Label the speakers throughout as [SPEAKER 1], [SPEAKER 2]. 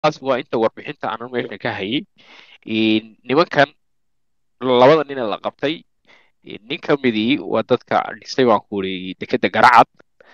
[SPEAKER 1] taas waa inta warbixinta aanan meesha ka hayay nimankan labada nin ee la qabtay nin ka midii waa dadka dhisay baan ku uri dekeda garacad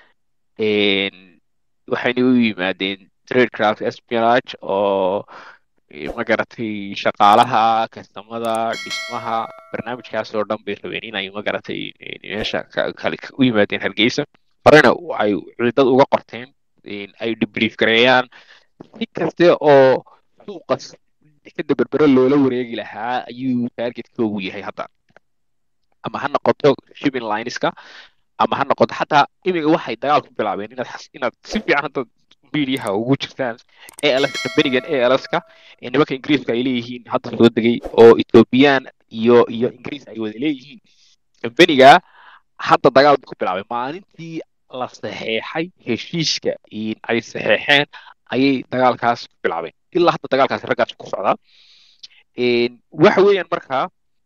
[SPEAKER 1] waxayna u yimaadeen tradecraft espionage oo magaratay shaqaalaha kastamada dhismaha barnaamijkaas oo dhan bay rabeen inay magaratay meesha kale u yimaadeen hargeysa horena ay ciidad uga qorteen ay debrief gareeyaan si kaste oo suuqa dekeda berbere loola wareegi lahaa ayuu targetkoogu yahay hadda ama ha noqoto shipping lineska ama ha noqoto xataa imiga waxay dagaal ku bilaabeen inaad inaad si fiican hadda mediaha ugu jirtaan als kambanigan alska ee nimanka ingiriiska ay leeyihiin hadda soo degay oo ethoobiyan iyo iyo ingiriis ay wada leeyihiin kambaniga hadda dagaal ku bilaabay maalintii la saxeexay heshiiska ay saxeexeen ayay dagaalkaas ku bilaabeen ilaa hadda dagaalkaas raggaas ku socdaa waxa weeyaan markaa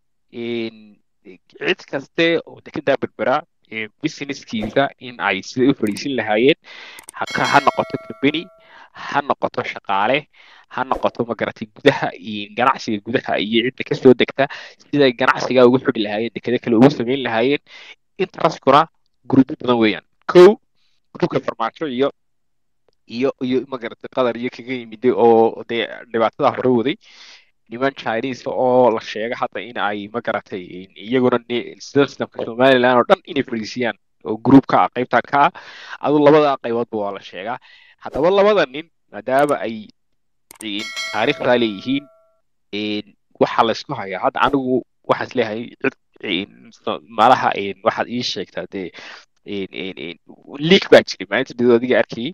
[SPEAKER 1] cid kaste oo dekedaa berbera businesskiisa in ay siday u fadhiisin lahaayeen ha noqoto company ha noqoto shaqaale ha noqoto magaratay gudaha iyo ganacsiga gudaha iyo cidda kasoo degta siday ganacsiga ugu xidhi lahaayeen dekeda kale ugu samayn lahaayeen intereskuna gruubyo badan weeyaan kow gruubka farmaajo iyo iyo iyo magaratay qadar iyo kaga yimiday oo dee dhibaatada hore waday niman chinese oo la sheega hadda in ay magaratay iyaguna systemka somaliland oo dhan inay fadhiisiyaan oo groupka ah qaybta ka ah adu labada qayboodba waa la sheegaa haddaba labada nin maadaama ay taariikhdaa leeyihiin waxaa laysku hayaa hadda anigu waxaan isleeyahay cid malaha waxaad ii sheegtaa dee league baa jiray maalinta did adiga arkayay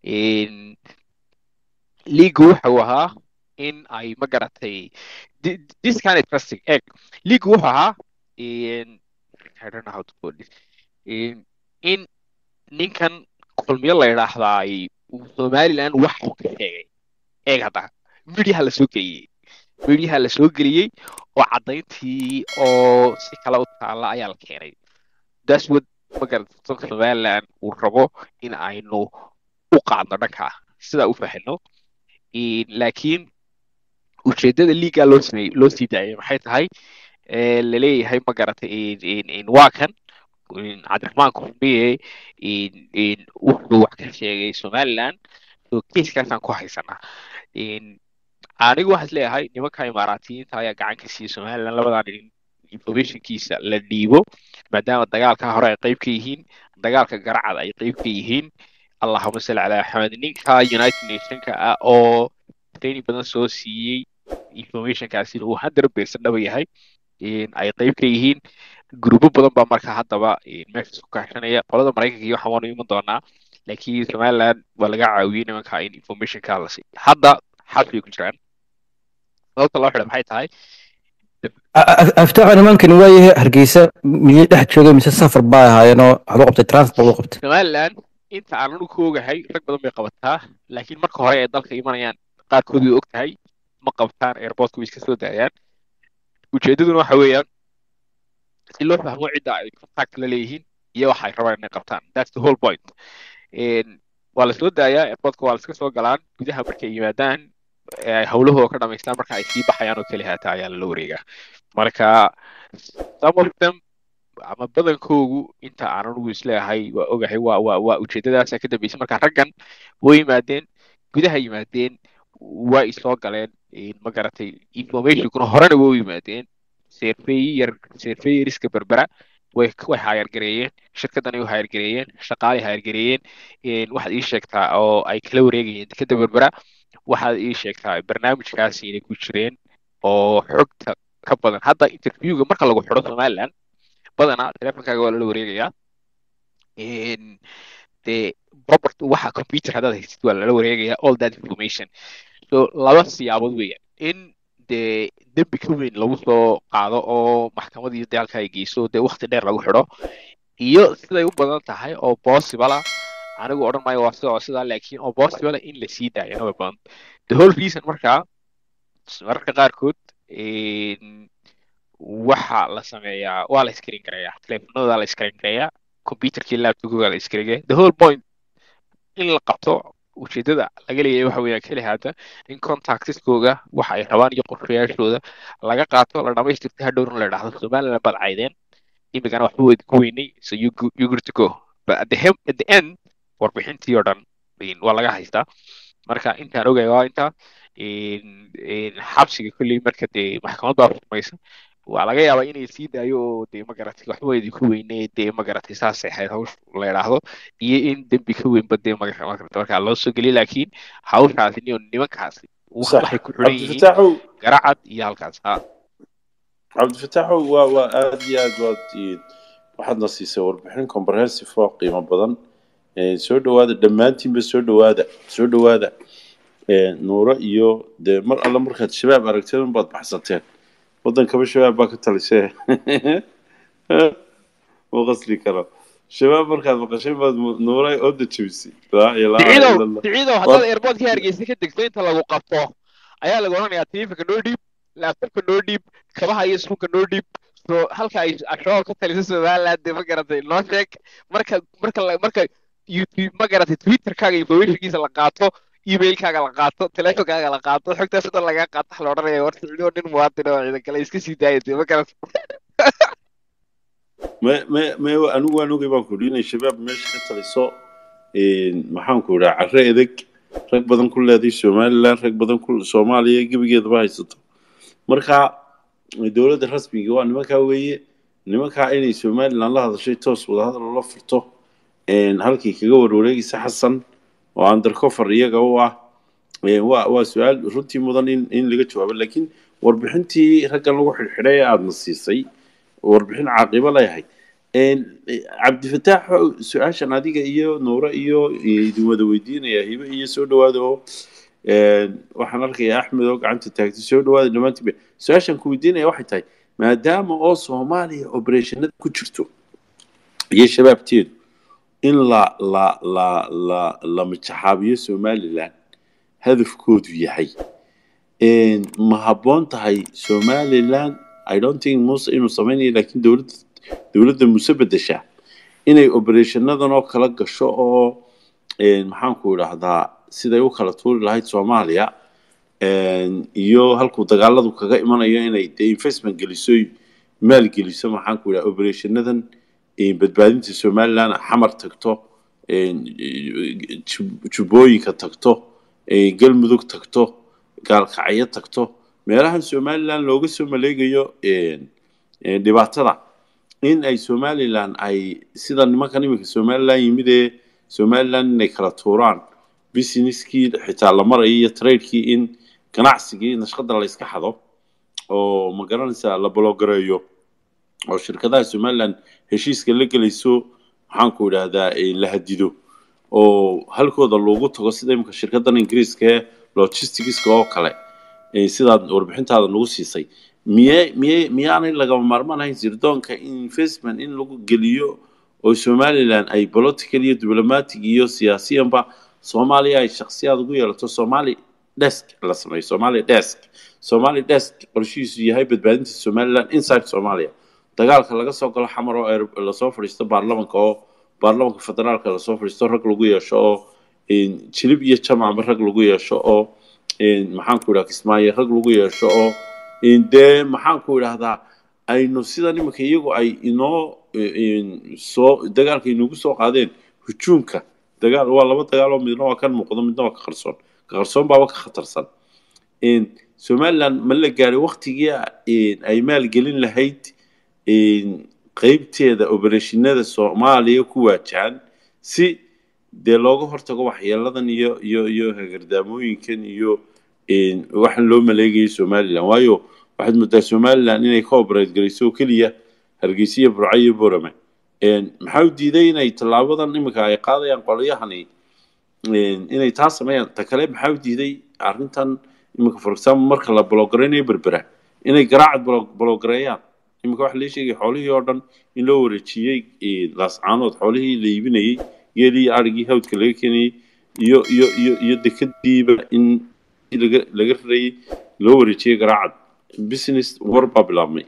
[SPEAKER 1] league wuxuu ahaa in ay ma garatay this kind of trusting egg league wuxuu ahaa I don't know how to put this in ninkan kulmiyo la yidhaahdaay somaliland wax uu ka sheegay eeg hadda mediaha la soo geliyey mediaha la soo geliyey oo caddayntii oo si kale u taalla ayaa la keenay that's what magarata dalka somaliland uu rabo in aynu u qaadno dhanka sidaa u fahino laakiin ujeedada liiga loo sameeyey loo sii daayay maxay tahay laleeyahay ma garatay waa kan cabdiraxmaan kurmiye wuxuu wax ka sheegay somaliland so kiiskaasaan ku haysanaa anigu waxaan isleeyahay nimanka imaaraatiyiinta ayaa gacan ka siiyey somaliland labadan informationkiisa la dhiibo maadaama dagaalka hore ay qayb ka yihiin dagaalka garacad ay qayb ka yihiin allahuma salli calaa axmed ninka united nationka ah oo training badan soo siiyey informationkaasina uu hundred percent dhaba yahay ay qayb ka yihiin gruubo badan baa marka haddaba meesha isku kaashanaya qolada maraykanka iyo waxaan waanu iman doonaa laakiin somaliland waa laga caawiyey nimanka in informationka la siiy hadda xabsibay ku jiraan sababta loo xidha maxay tahay
[SPEAKER 2] aftaaqa nimankani waayahay hargeysa miyay dhex joogay mise safar baa ahaayeenoo waxaad u qabtay transport u qabtay
[SPEAKER 1] somaliland inta aanan u koogahay rag badan bay qabataa laakiin marka hore ay dalka imanayaan qaarkood way og tahay ma qabtaan airportka way iska soo daayaan ujeedaduna waxa weeyaan si loo fahmo cidda ay contact la leeyihiin iyo waxa ay rabaan inay qabtaan that's the whole point waa la soo daayaa airportka waa la iska soo galaan gudaha markay yimaadaan ay howlahooda ka dhamaystaan marka ay sii baxayaan oo keli haataa ayaa lala wareegaa marka some of them ama badankoogu inta aan anugu isleeyahay waa ogahay waa waa waa ujeedadaasa ka dambeysay marka raggan way yimaadeen gudaha yimaadeen waa isoo galeen ma garatay informationkuna horena way u yimaadeen serfeyer serfeyeriska berbera way way hayargareeyeen shirkaddanay u hayargareeyeen shaqaalay hayargareeyeen waxaad ii sheegtaa oo ay kala wareegayeen dekeda berbera waxaad ii sheegtaa barnaamijkaasi inay ku jireen oo xogta ka badan hadda interviewga marka lagu xidho somaliland badanaa teleefonkaaga waa lala wareegayaa dee robert waxa computer haddaad haystid waa lala wareegayaa all that information so laba siyaabood weeyaan in dee dembi ka weyn lagu soo qaado oo maxkamadii dagaalka ay geyso dee wakti dheer lagu xidho iyo siday u badan tahay oo possible ah anigu odhan maayo waa sida oo sidaa laakiin oo possible ah in la sii daayana way badan the whole reason markaa mararka qaarkood waxa la sameeyaa waa la screen gareeyaa teleefonada la screen gareeyaa computerkii laptopkooga la screen gareeyaa the whole point in la qabto ujeedada laga leeyahay waxa weeyaan keli haata in contactiskooga waxa ay rabaan iyo qorshayaashooda laga qaato la dhamaystirta hadhowna la idhaahdo somaliland baad caydeen imikana waxba weyd ku weynay so you, go- you good to go but at the, hem- at the end warbixintii oo dhan in- waa laga haystaa marka intaan ogaya waa intaa in- in xabsiga kolley marka dee maxkamad baa furmaysa waa laga yaabaa inay sii daayo oo dee magaratay waxba weyd ku weynay dee magaratay saasay ahayd hawsh la idhaahdo iyo in dembi ka weynba dee maga- magarata markaa loo soo geliyo laakiin hawshaasi niyo nimankaasi wax-
[SPEAKER 3] صح
[SPEAKER 1] waxay ku xidhan
[SPEAKER 3] عبد
[SPEAKER 1] yihiin
[SPEAKER 3] الفتاح
[SPEAKER 1] garacad iyo halkaas ha
[SPEAKER 3] عبد الفتاح waa waa aad iyo aad waad ii- waxaadna siisay warbixin comprehensive oo qiimo badan Ee, soo dhawaada dhammaantiinba soo dhawaada soo dhawaada Ee, nuuro iyo dee mar alla markaad shabaab aragteen unbaad baxsateen waddankaba shabaab baa ka talisee ma qasli karo shabaab markaad maqashay baad mu- nuuray ooda jebisay laa ilaaha ila
[SPEAKER 1] siciidow
[SPEAKER 3] allah
[SPEAKER 1] siciidow haddaad airportka hargeysa ka degto inta lagu qabto ayaa lagu odhanayaa taleefanka noo dhiib laabtobka noo dhiib kabaha iyo suunka noo dhiib so halka ay ashabaab ka talisa somaliland dee ma garatay noo sheeg marka marka la- marka youtube ma garatay twitterkaaga informationkiisa la qaato emailkaaga la qaato teleefonkaaga la qaato xogtaas oo dhan lagaa qaato waxa la odhanaya war siciidoo nin muwaadin oo ciidan kale iska sii daaya dee ma garatay
[SPEAKER 3] me me me anigu waan ogay baan ku yidhi inay shabaab meesha ka taliso Een, maxaan ku idhaa carre edeg rag badan ku leeday somaliland rag badan ku soomaaliya gebigeedaba haysato marka dowladda rasmiga waa nimankaa weeye nimankaa inay somaliland la hadashay toos wadahadal ula furto Een, halkii kaga warwareegaysa xasan oo undercover iyaga u ah Een, waa waa su-aal runtii mudan in in laga jawaabo laakiin warbixintii raggan lagu xidhxidhay ee aadna siisay warbixin caaqibo leeyahay Een, eh, cabdifataax su-aashan adiga iyo nuure iyo idin wada weydiinaya hibe iyo soo dhawaada oo een, waxaan arkayaa axmed oo gacanta taagtay soo dhawaada dhammaantiinba su-aashan ku weydiinaya waxay tahay maadaama oo soomaaliya operationada ku jirto iyo shabaabteedu in la la la la la majaxaabiyo somaliland hadafkoodu yahay Een, ma habboon tahay somaliland i don't think muse inuu sameynayo laakiin dowladda dowladda muse bedesha inay operationadan oo kala gasho oo een, maxaan ku idhaahdaa siday u kala tuuri lahayd soomaaliya een, iyo halkuu dagaaladu kaga imanayo inay dee investment geliso maal geliso maxaan ku idhaha operationadan een, badbaadinta somaliland xamar tagto een, jub- jubbooyinka tagto een, galmudug tagto gaalkacyo tagto meelahan somaliland looga soo maleegayo een, een, dhibaatada in ay somaliland ay sida nimankan iminka somaliland yimid ee somaliland inay kala tuuraan businesskii xitaa la marayo iyo tradekii in ganacsigii nashqada la iska xado oo ma garanaysaa la bologareeyo oo shirkadaha somaliland heshiiska la gelayso maxaan ku idhaahdaa eh, la hadido oo halkooda loogu tago sida imika shirkadan ingiriiska ee logisticska oo kale eh, sidaad warbixintaada nagu siisay miye miye miyaanay lagama maarmaan ahayn sirdoonka investment in lagu geliyo oo somaliland ay political iyo diplomatic iyo siyaasiyanba soomaaliya ay shakhsiyaad ugu yeelato somali desk la sameeyo somali desk somali desk qorshihiisu yahay badbaadinta somaliland inside somalia dagaalka laga soo galo xamar oo aer- lasoo fadhiisto baarlamanka oo baarlamanka federaalka lasoo fadhiisto rag lagu yeesho oo een, jilib iyo jamacba rag lagu yeesho oo een, maxaan ku idhaha kismaayo rag lagu yeesho oo een, dee maxaan ku idhahdaa aynu sida nimanka iyagu ay inoo een, soo dagaalka inugu soo qaadeen hujuumka dagaal waa laba dagaal oo midna waa kan muuqdo midna waa ka qarsoon ka qarsoon baaba ka khatarsan Een, somaliland ma la gaaray waktigii een, ay maalgelin lahayd een, qeybteeda operashinada soomaaliya ku waajahan si dee looga hortago waxyeeladan iyo iyo iyo hagardaamooyinkan iyo een, waxaan loo maleegayay somaliland waayo waxaad moodaa somaliland inay ka operate garayso oo keliya hargeysa iyo burco iyo borame Een, maxaa u diiday inay tallaabadan iminka ay qaadayaan qolyahani een, inay taa sameeyaan ta kale maxaa u diiday arrintan iminka for example marka la bologaraynaya berbera inay garaacad bolo- bologareeyaan iminka waxa lee sheegay xoolihii oo dhan in loo wareejiyey een, laascaanood xoolihii la iibinayey geelii iyo arigii hawdka laga keenayey iyo iyo iyo iyo dekadiiba in laga laga rarayey loo wareejiyey garaacad business war baa bilaabmay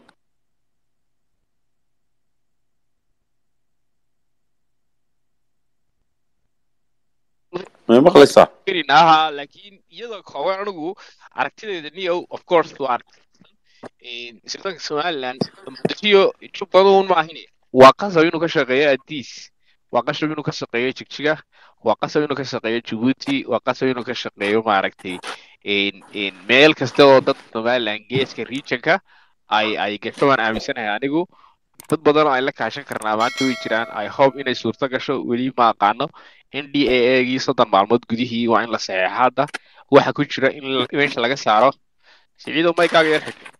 [SPEAKER 3] ma may maqlaysaa
[SPEAKER 1] aha laakiin iyadoo kooban anigu aragtideeda niyow of course waa sirdoonka somaliland muqdishiyo jubbaduun ma ahin waa qasab inuu ka shaqeeyo adiis waa qasab inuu ka shaqeeyo jigjiga waa qasab inuu ka shaqeeyo jabuuti waa qasab inuu ka shaqeeyo maaragtay meel kasta oo dadka somaliland geeska regionka ay ay gasho waan aaminsanahay anigu dad badan oo ay la kaashan karnaa maanta way jiraan i hope inay suurto gasho weli ma aqaano n d a a gii soddon maalmood gudihii waa in la saxeexa hadda waxa ku jira in meesha laga saaro siciido maykaaga yar xigto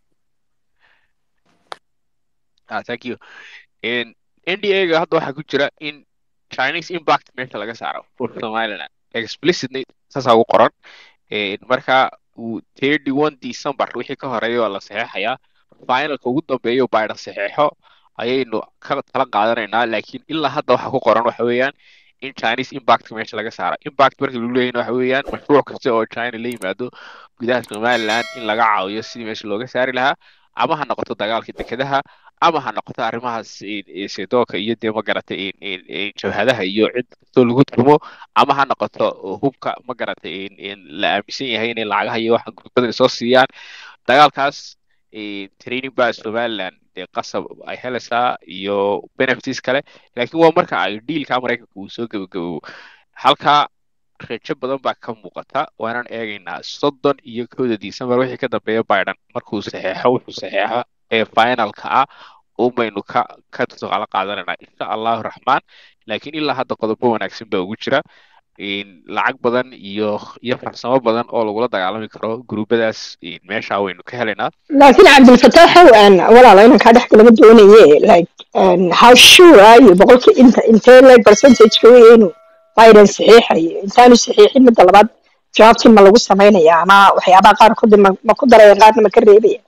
[SPEAKER 1] ah thank you n d a ga hadda waxa ku jira in chinese impact meesha laga saaro for somaliland explicitly saasaa ugu qoran marka thirty one december wixii ka horeeya waa la saxeexayaa finalka ugu dambeeyo biden saxeexo ayaynu ka tala qaadanaynaa laakiin ilaa hadda waxa ku qoran waxa weeyaan in chinese impact meesha laga saaro impact marka lagu leeyahin waxa weeyaan mashruuc kasta oo china la yimaado gudaha somaliland in laga caawiyo sidii meesha looga saari lahaa ama ha noqoto dagaalka dekedaha ama ha noqoto arrimahaas sedoonka iyo dee magaratay jabhadaha iyo cid kastoo lagu turmo ama ha noqoto hubka magaratay la aaminsan yahay inay lacagaha iyo waxa gurbadan soo siiyaan dagaalkaas training baa somaliland dee qasab ay helaysaa iyo benefits kale laakiin waa marka ay diilka maraykanka uu soo gebagaboobo halkaa rejo badan baa ka muuqata waanaan eegaynaa soddon iyo kowda december wixii ka dambeeya biden markuu saxeexo wuxuu saxeexo ee finalka ah umaynu ka ka tusaale qaadanaynaa insha allahu raxmaan laakiin ilaa hadda qodobo wanaagsan baa ugu jira lacag badan iyo iyo farsamo badan oo lagula dagaalami karo gruubadaas meesha waynu ka helaynaa
[SPEAKER 4] laakiin cabdilfataaxow aan walaalo inaan kaa dhex galama doonaye like how sure are you boqolkii inta intee like percentage-ka weeye inuu biden saxiixayo intaanu saxiixin midda labaad jawaabtii ma lagu samaynaya ama waxyaabaha qaarkood ma ma ku daraya qaarna ma ka reebaya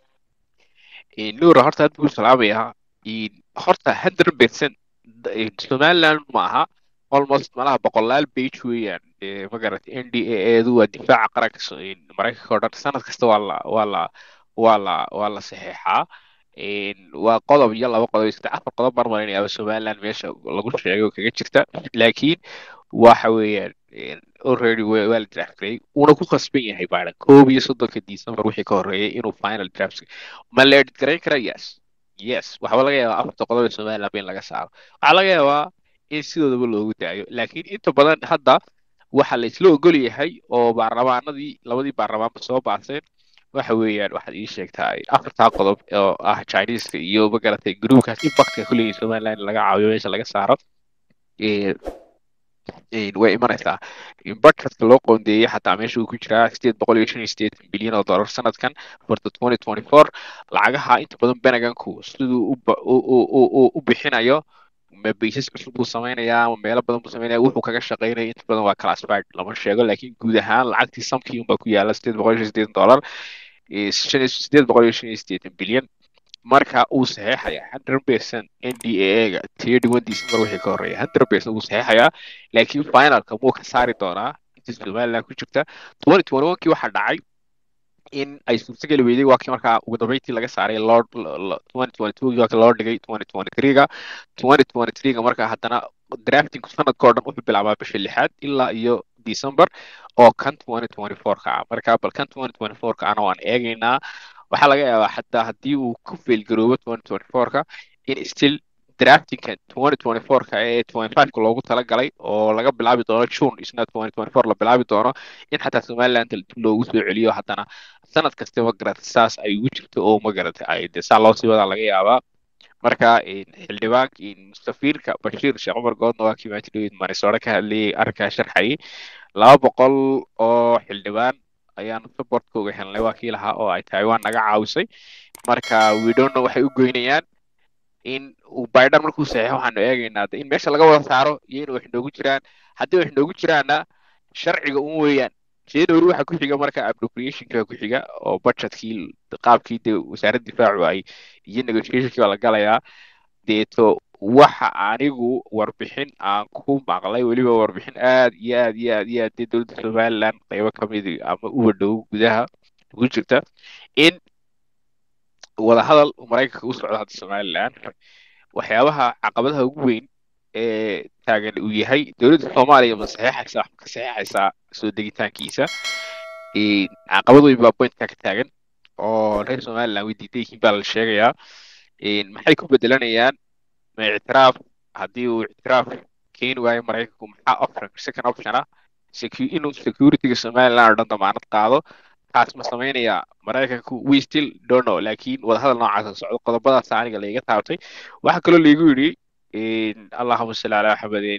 [SPEAKER 1] nuura horta aad buu salaamayaa horta hundred percent somaliland ma aha almost malaha boqolaal page weeyaan magaratay n d a eedu waa difaaca qaranka maraykanka oo dhan sanad kasta waa la waa la waa la waa la saxeexaa waa qodob iyo laba qodob saddex afar qodob baan malaynayaaba somaliland meesha lagu sheegay oo kaga jirta laakiin waxa weeyaan already waa la draft gareeyay uuna ku khasban yahay biden koob iyo soddonka december wixii ka horreeyay inuu final draft ma la edit garayn karaa yes yes waxba laga yaabaa afarta qodob ee somaliland in laga saaro waxaa laga yaabaa in sidoodaba loogu daayo laakiin inta badan hadda waxa la isla ogol yahay oo baarlamaanadii labadii baarlamaanba soo baaseen waxa weeyaan waxaad ii sheegtaa afartaa qodob oo ah chineska iyo magaratay groupkaas impactka kuleeyihin somaliland in laga caawiyo meesha laga saaro way imanaysaa budgetka loo qoondeeyey xataa meesha uu ku jiraa sideed boqol iyo shan iyo sideetan bilyan oo dollar sanadkan for the twenty twenty four lacagaha inta badan benaganku siduu u bixinayo ma baysas cusub buu samaynayaa ama meelo badan buu samaynaya wuxuu kaga shaqaynaya inta badan waa classified lama sheego laakiin guud ahaan lacagtii samkii unbaa ku yaala sideed boqol iyo shan iyo sideetan dollar sideed boqol iyo shan iyo sideetan bilyan marka uu saxeexaya hundred percent n d a ga thirty one december wixii ka horreeya hundred percent wuu saxeexayaa laakiin finalka muu ka saari doonaa inta somaliland ku jirta twenty twenty one kii waxaa dhacay in ay suurtageli weyday waa kii markaa ugu dambeyntii laga saaray lord twenty twenty two waa kii loo dhigay twenty twenty three ga twenty twenty three ga markaa haddana draftingku sanadka oo dhan wuxuu bilaabaa bisha lixaad ilaa iyo december oo kan twenty twenty four ka ah marka bal kan twenty twenty four ka ana waan eegaynaa waxaa laga yaabaa xataa haddii uu ku failgaroobo twenty twenty four ka in still draftingka twenty twenty four ka ee twenty five ka loogu talagalay oo laga bilaabi doono june isna twenty twenty four la bilaabi doono in xataa somaliland dib loogu soo celiyo haddana sanad kasta magarata saas ay ugu jirto oo magarata ay de saa loo sii wadaa laga yaabaa marka xildhibaanka mustafiirka bashiir sheekh cumar goodna waa kii maanta dhawid marisoore ka hadlayay arrinkaa sharxayay laba boqol oo xildhibaan ayaanu supportka uga helnay waa kii lahaa oo ay taiwan naga caawisay marka widowna waxay u goynayaan in uu biden markuu saxeexo waxaanu eegaynaa in meesha laga wada saaro iyo in wax noogu jiraan haddii wax noogu jiraanna sharciga un weeyaan january waxa ku xiga marka appropriationka ku xiga oo budgetkii qaabkii de wasaaradda difaacu ay iyo negotiationkii baa la galayaa deeto waxa anigu warbixin aan ku maqlay weliba warbixin aad iyo aad iyo aad iyo aad dee dowladda somaliland qaybo kamid ama uba dhow gudaha ugu jirta in wadahadal maraykanka u socdo hadda somaliland waxyaabaha caqabadaha ugu weyn ee taagan uu yahay dowladda soomaaliya ma saxeexaysaa wax ma ka saxeexaysaa soo degitaankiisa Een, caqabad weyn baa pointka ka taagan oo reer somaliland way diidan yihiin baa la sheegayaa Een, maxay ku bedelanayaan ma ictiraaf haddii uu ictiraaf keeni waayo maraykanku maxaa option second option ah secu- inuu securityga somaliland oo dhan damaanad qaado taas ma samaynayaa maraykanku we still don't know laakiin wadahadal noocaas oo socdo qodobadaas aniga layga taabtay waxaa kaloo laygu yidhi een, allahuma salli calaa maxamedin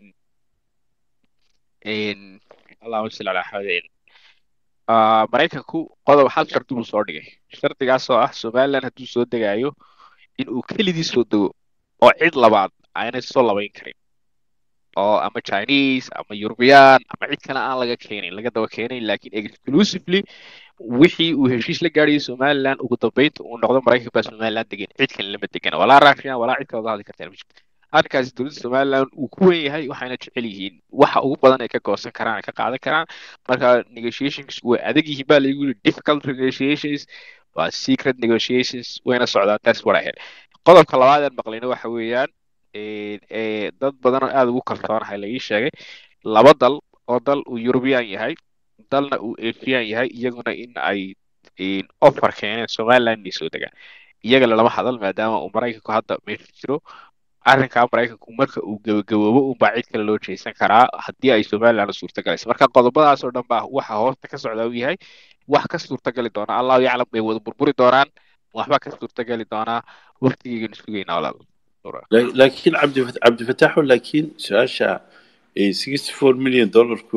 [SPEAKER 1] een, allahuma salli calaa maxamedin Ah, maraykanku qodob hal shardi buu soo dhigay shardigaas oo ah somaliland hadduu soo degaayo in uu keligii soo dego oo cid labaad aanay soo labayn karin oo ama Chinese ama European ama cid kale aan laga keenin laga daba keenin laakiin exclusively wixii uu heshiis la gaadhayay Somaliland ugu dambeynta uu noqdo Maraykanka baa Somaliland degan cid kale lama degana walaa Russian walaa cid kale oo hadli kartaa ma jirto arrinkaasi dowladda Somaliland uu ku weyn yahay waxayna jecel yihiin waxa ugu badan ay ka goosan karaan ay ka qaadan karaan marka negotiations way adag yihiin baa lagu yiri difficult negotiations waa secret negotiations wayna socdaan that's what I heard qodobka labaad ee maqlayna waxa weeyaan ee ee dad badan oo aad ugu kalsoonahay la ii sheegay laba dal oo dal uu European yahay dalna uu Asian yahay iyaguna in ay in offer keeneen Somaliland inay soo degaan iyaga lama hadal maadaama uu Maraykanku hadda meesha jiro arrinkaa Maraykanku marka uu gabagaboobo unbaa cid kale loo jeesan karaa haddii ay Somaliland suurtagalayso marka qodobadaas oo dhan baa waxa hoosta ka socda uu yahay wax ka suurtagali doona allahu yaclam bay wada burburi doonaan waxba ka suurtagali doonaa waqtigeyganu sugaynaa walaal
[SPEAKER 3] laakiin cabdi cabdifataaxo laakiin su-aasha 64 milyan dollarku